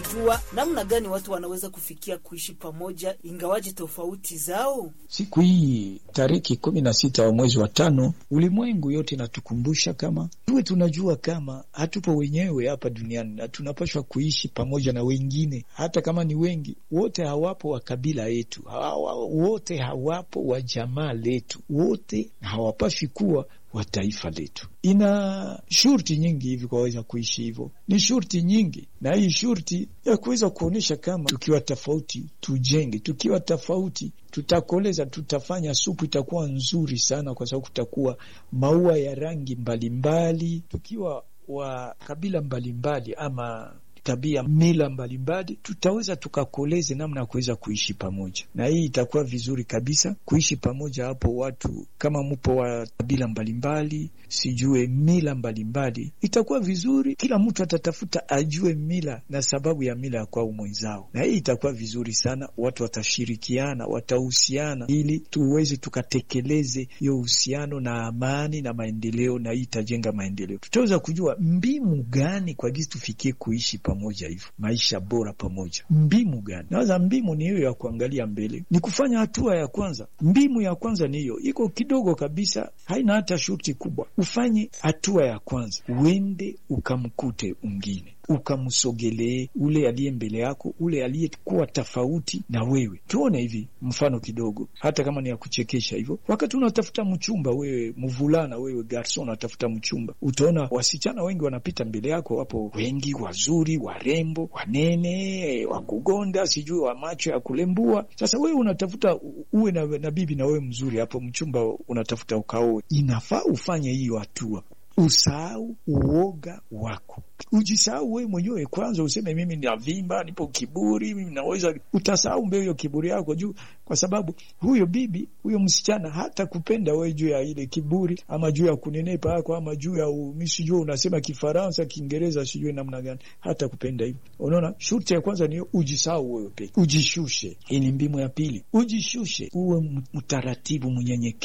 kujua namna gani watu wanaweza kufikia kuishi pamoja ingawaje tofauti zao. Siku hii tariki kumi na sita wa mwezi wa tano, ulimwengu yote inatukumbusha kama tuwe tunajua kama hatupo wenyewe hapa duniani na tunapaswa kuishi pamoja na wengine, hata kama ni wengi. Wote hawapo wa kabila yetu, hawa, wote hawapo wa jamaa letu, wote hawapaswi kuwa wa taifa letu. Ina shurti nyingi hivi kwaweza kuishi hivyo, ni shurti nyingi, na hii shurti ya kuweza kuonyesha kama tukiwa tofauti tujenge, tukiwa tofauti tutakoleza, tutafanya supu itakuwa nzuri sana, kwa sababu kutakuwa maua ya rangi mbalimbali. Tukiwa wa kabila mbalimbali ama tabia mila mbalimbali, tutaweza tukakoleze namna ya kuweza kuishi pamoja, na hii itakuwa vizuri kabisa kuishi pamoja. Hapo watu kama mupo wa kabila mbalimbali, sijue mila mbalimbali, itakuwa vizuri. Kila mtu atatafuta ajue mila na sababu ya mila ya kwao mwenzao, na hii itakuwa vizuri sana. Watu watashirikiana, watahusiana, ili tuweze tukatekeleze hiyo uhusiano na amani na maendeleo, na hii itajenga maendeleo. Tutaweza kujua mbinu gani kwa gisi tufikie kuishi pamoja hivyo maisha bora pamoja. Mbimu gani? Nawaza mbimu ni hiyo ya kuangalia mbele, ni kufanya hatua ya kwanza. Mbimu ya kwanza ni hiyo, iko kidogo kabisa, haina hata shuti kubwa. Ufanye hatua ya kwanza, uende ukamkute ungine ukamsogelee ule aliye mbele yako, ule aliyekuwa tofauti na wewe. Tuone hivi mfano kidogo, hata kama ni ya kuchekesha hivyo. Wakati unatafuta mchumba, wewe mvulana, wewe garson, unatafuta mchumba, utaona wasichana wengi wanapita mbele yako, wapo wengi wazuri, warembo, wanene, wakugonda, sijui wa macho ya kulembua. Sasa wewe unatafuta uwe na, na bibi na wewe mzuri, hapo mchumba unatafuta ukaoe. Inafaa ufanye hiyo hatua Usahau uoga wako, ujisahau wewe mwenyewe kwanza, useme mimi navimba, nipo kiburi, mimi naweza. Utasahau mbele hiyo kiburi yako juu, kwa sababu huyo bibi huyo msichana hata kupenda wewe juu ya ile kiburi, ama juu ya kunenepa yako, ama juu ya misijua unasema Kifaransa, Kiingereza, sijui namna gani, hata kupenda hivyo. Unaona, shurti ya kwanza ni ujisahau wewe peke, ujishushe. Hii ni mbinu ya pili, ujishushe, uwe mtaratibu, mnyenyekevu